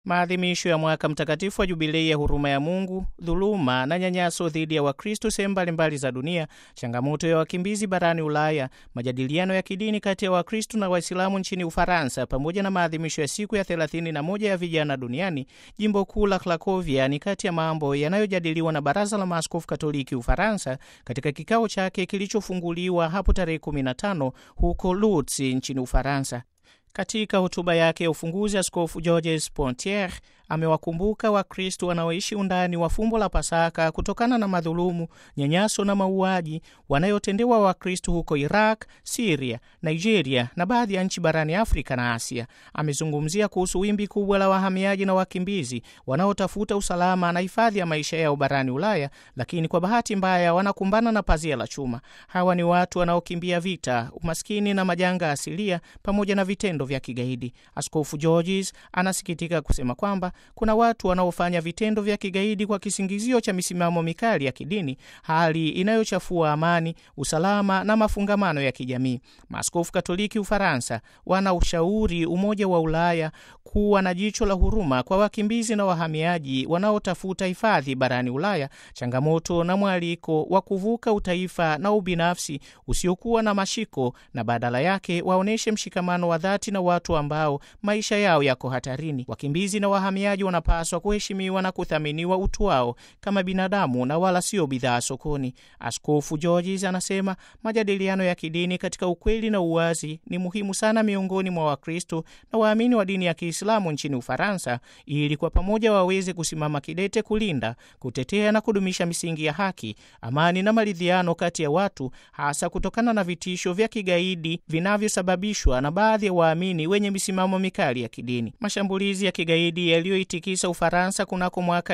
Maadhimisho ya mwaka mtakatifu wa jubilei ya huruma ya Mungu, dhuluma na nyanyaso dhidi ya Wakristo sehemu mbalimbali za dunia, changamoto ya wakimbizi barani Ulaya, majadiliano ya kidini kati ya Wakristo na Waislamu nchini Ufaransa, pamoja na maadhimisho ya siku ya 31 ya vijana duniani, jimbo kuu la Krakovia ni kati ya mambo yanayojadiliwa na Baraza la Maaskofu Katoliki Ufaransa katika kikao chake kilichofunguliwa hapo tarehe 15 huko Lutz nchini Ufaransa. Katika hotuba yake ya ufunguzi, Askofu Georges Pontier amewakumbuka Wakristo wanaoishi undani wa fumbo la Pasaka kutokana na madhulumu, nyanyaso na mauaji wanayotendewa Wakristo huko Iraq, Siria, Nigeria na baadhi ya nchi barani Afrika na Asia. Amezungumzia kuhusu wimbi kubwa la wahamiaji na wakimbizi wanaotafuta usalama na hifadhi ya maisha yao barani Ulaya, lakini kwa bahati mbaya wanakumbana na pazia la chuma. Hawa ni watu wanaokimbia vita, umaskini na majanga asilia pamoja na vitendo vya kigaidi. Askofu Georges anasikitika kusema kwamba kuna watu wanaofanya vitendo vya kigaidi kwa kisingizio cha misimamo mikali ya kidini, hali inayochafua amani, usalama na mafungamano ya kijamii. Maaskofu Katoliki Ufaransa wana ushauri Umoja wa Ulaya kuwa na jicho la huruma kwa wakimbizi na wahamiaji wanaotafuta hifadhi barani Ulaya, changamoto na mwaliko wa kuvuka utaifa na ubinafsi usiokuwa na mashiko, na badala yake waonyeshe mshikamano wa dhati na watu ambao maisha yao yako hatarini. Wakimbizi na wahamiaji wanapaswa kuheshimiwa na kuthaminiwa utu wao kama binadamu na wala sio bidhaa sokoni. Askofu Georges anasema majadiliano ya kidini katika ukweli na uwazi ni muhimu sana miongoni mwa Wakristo na waamini wa dini ya Kiislamu nchini Ufaransa ili kwa pamoja waweze kusimama kidete kulinda, kutetea na kudumisha misingi ya haki, amani na maridhiano kati ya watu, hasa kutokana na vitisho vya kigaidi vinavyosababishwa na baadhi ya waamini wenye misimamo mikali ya kidini. Mashambulizi ya kigaidi yaliyoitikisa Ufaransa kunako mwaka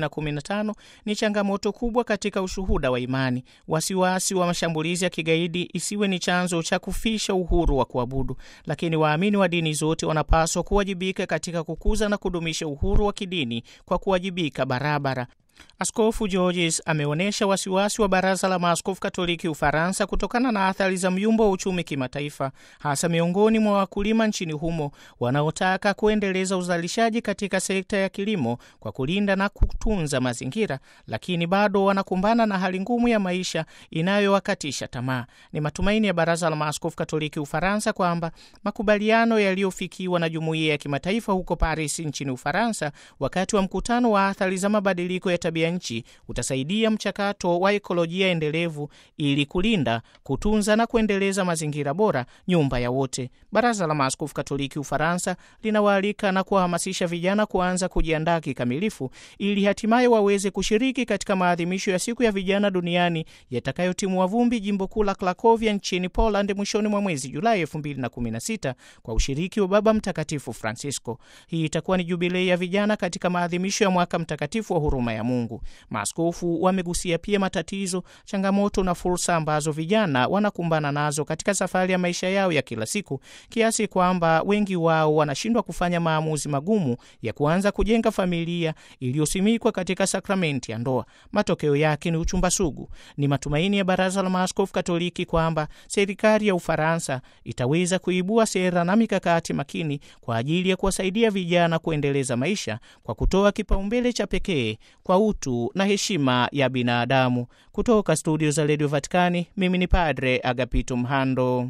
2015 ni changamoto kubwa katika ushuhuda wa imani. Wasiwasi wa mashambulizi ya kigaidi isiwe ni chanzo cha kufisha uhuru wa kuabudu, lakini waamini wa dini zote wanapaswa kuwajibika katika kukuza na kudumisha uhuru wa kidini kwa kuwajibika barabara. Askofu Georges ameonyesha wasiwasi wa Baraza la Maaskofu Katoliki Ufaransa kutokana na athari za myumbo wa uchumi kimataifa, hasa miongoni mwa wakulima nchini humo wanaotaka kuendeleza uzalishaji katika sekta ya kilimo kwa kulinda na kutunza mazingira, lakini bado wanakumbana na hali ngumu ya maisha inayowakatisha tamaa. Ni matumaini ya Baraza la Maaskofu Katoliki Ufaransa kwamba makubaliano yaliyofikiwa na jumuiya ya kimataifa huko Paris nchini Ufaransa wakati wa mkutano wa athari za mabadiliko ya tabia nchi utasaidia mchakato wa ekolojia endelevu ili kulinda, kutunza na kuendeleza mazingira bora, nyumba ya wote. Baraza la Maaskofu Katoliki Ufaransa linawaalika na kuwahamasisha vijana kuanza kujiandaa kikamilifu ili hatimaye waweze kushiriki katika maadhimisho ya siku ya vijana duniani yatakayotimua vumbi jimbo kuu la Krakovia nchini Poland mwishoni mwa mwezi Julai 2016 kwa ushiriki wa Baba Mtakatifu Francisco. Hii itakuwa ni jubilei ya vijana katika maadhimisho ya mwaka mtakatifu wa huruma ya Mungu. Maaskofu wamegusia pia matatizo, changamoto na fursa ambazo vijana wanakumbana nazo katika safari ya maisha yao ya kila siku, kiasi kwamba wengi wao wanashindwa kufanya maamuzi magumu ya kuanza kujenga familia iliyosimikwa katika sakramenti ya ndoa. Matokeo yake ni uchumba sugu. Ni matumaini ya Baraza la Maaskofu Katoliki kwamba serikali ya Ufaransa itaweza kuibua sera na mikakati makini kwa ajili ya kuwasaidia vijana kuendeleza maisha kwa kutoa kipaumbele cha pekee kwa utu na heshima ya binadamu. Kutoka studio za redio Vatikani, mimi ni Padre Agapito Mhando.